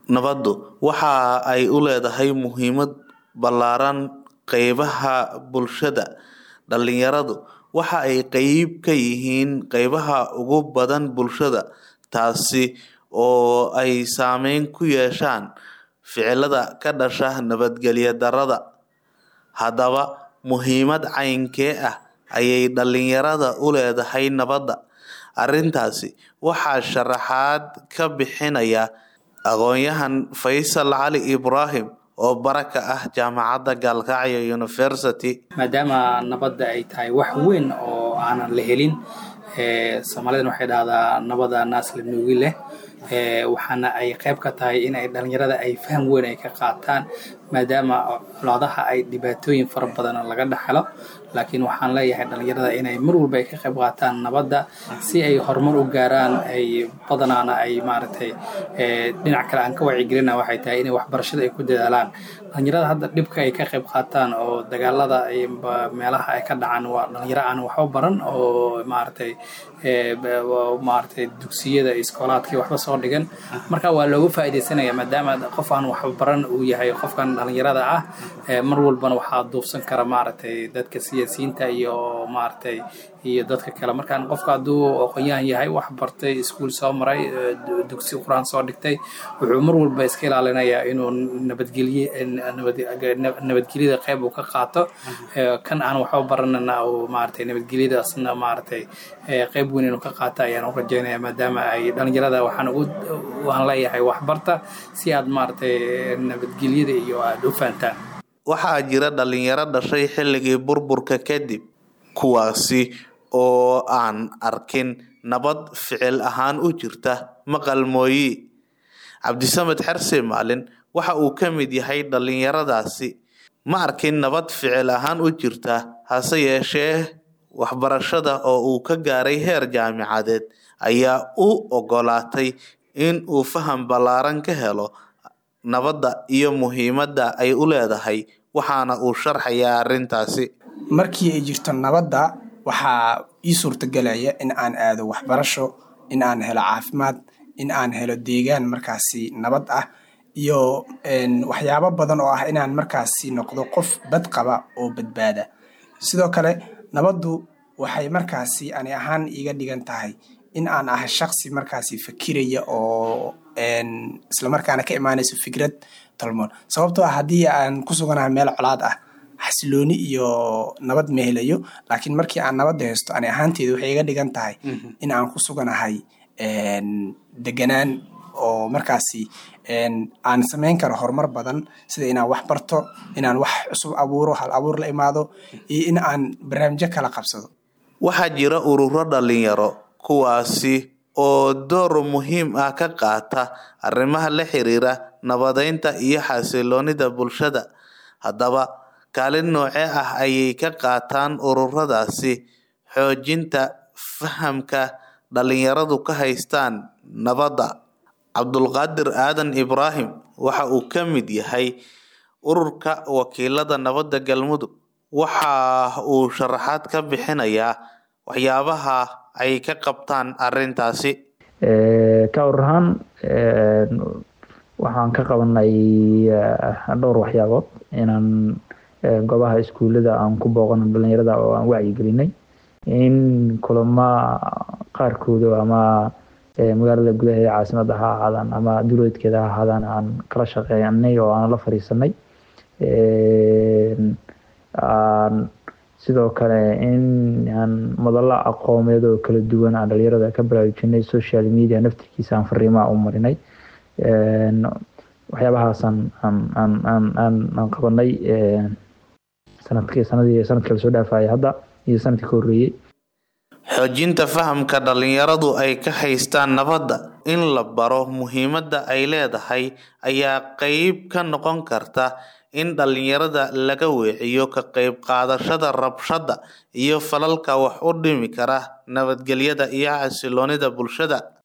Nabaddu waxa ay u leedahay muhiimad ballaaran qaybaha bulshada. Dhalinyaradu waxa ay qayb ka yihiin qaybaha ugu badan bulshada, taas oo ay saameyn ku yeeshaan ficilada ka dhasha nabadgelyo darrada. Haddaba, muhiimad caynkee ah ayay dhalinyarada u leedahay nabadda? Arrintaas waxaa sharaxaad ka bixinaya aqoonyahan Faysal Cali Ibrahim oo bara ka ah Jaamacadda Galkacyo University. maadaama nabadda ay tahay wax weyn oo aanan la helin soomaalidana waxay dhahdaa nabada naas la nuugi leh waxaana ay qayb ka tahay in ay dhalinyarada ay faham weyn ay ka qaataan maadaama colaadaha ay dhibaatooyin fara badan laga dhaxlo laakiin waxaan leeyahay dhalinyarada inay mar walba ay ka qayb qaataan nabadda si ay horumar u gaaraan ay badanaana ay maaragtay dhinac kale aan ka wacyigelina waxay tahay inay waxbarashada ay ku dadaalaan dhalinyarada hadda dhibka ay ka qayb qaataan oo dagaalada meelaha ay ka dhacaan waa dhalinyaro aan waxba baran oo maaragtay maaragtay dugsiyada iskoolaadkii waxba soo dhigan marka waa looga faa'iidaysanaya maadaama qof aan waxba baran uu yahay qofkan dhalinyarada ah mar walbana waxaa duufsan kara maaragtay dadka siyaasiyiinta iyo maaragtay iyo dadka kale markaan qofka hadduu aqoonyahan yahay wax bartay iskuul soo maray dugsi qur-aan soo dhigtay wuxuu mar walba iska ilaalinayaa inuu nabadgelye nabadgelyada qayb uu ka qaato kan aan waxba baranana uu maaragtay nabadgelyadaasna maaragtay qayb weyn inuu ka qaato ayaan u rajaynaya maadaama ay dhalinyarada waxaan ugu waan leeyahay waxbarta si aad maaragtay nabadgelyada iyo aad u fahantaan Waxaa jira dhalinyaro dhashay xilligii burburka kadib, kuwaasi oo aan arkin nabad ficil ahaan u jirta maqal mooye. Cabdisamed Xarse Maalin waxa uu ka mid yahay dhalinyaradaasi. Ma arkin nabad ficil ahaan u jirta, hase yeeshee waxbarashada oo uu ka gaaray heer jaamacadeed ayaa u ogolaatay in uu faham ballaaran ka helo nabadda iyo muhiimadda ay u leedahay waxaana uu sharxayaa arrintaasi. markii ay jirto nabadda waxaa ii suurtagelaya in aan aado waxbarasho in aan helo caafimaad in aan helo deegaan markaasi nabad ah iyo waxyaabo badan oo ah inaan markaasi noqdo qof bad qaba oo badbaada sidoo kale nabaddu waxay markaasi ani ahaan iiga dhigan tahay in aan ahay shaqsi markaasi fakiraya oo islamarkaana ka imaanayso fikrad tolmoon sababtoo ah haddii aan ku suganahay meel colaad ah xasilooni iyo nabad ma helayo laakiin markii aan nabadda haysto ani ahaanteeda waxay iga dhigan tahay in aan ku suganahay deganaan oo markaasi aan samayn karo horumar badan sida inaan wax barto inaan wax cusub abuuro hal abuur la imaado iyo in aan barnaamijyo kala qabsado Waxaa jira ururo dhalinyaro kuwaasi oo door muhiim ah ka qaata arrimaha la xiriira nabadeynta iyo xasiloonida bulshada. Haddaba, kaalin noocee ah ayay ka qaataan ururadaasi xoojinta fahamka dhalinyaradu ka haystaan nabadda? Cabdulqaadir Aadan Ibraahim waxa uu ka mid yahay ururka wakiilada nabadda Galmudug. Waxa uu sharaxaad ka bixinayaa waxyaabaha ay ka qabtaan arrintaasi. ka urur ahaan waxaan ka qabanay dhowr waxyaabood inaan goobaha iskuulada aan ku booqano dhalinyarada oo aan wacyigelinay in kulama qaarkooda ama magaalada gudaheeda caasimada ha ahaadaan ama duleedkeeda ha ahaadaan aan kala shaqeynay oo aan la fariisanay sidoo kale in aan madalo aqoomeed oo kala duwan aan dhalinyarada ka baraarujinay social media naftirkiisa aan fariimaha u marinay waxyaabahaasaan aan aan aan aan aan qabanay sanadkii sanadii sanadkii lasoo dhaafayay hadda iyo sanadkii ka horreeyey xoojinta fahamka dhalinyaradu ay ka haystaan nabadda in la baro muhiimadda ay leedahay ayaa qayb ka noqon karta in dhalinyarada laga weeciyo ka qayb qaadashada rabshada iyo falalka wax u dhimi kara nabadgelyada iyo xasiloonida bulshada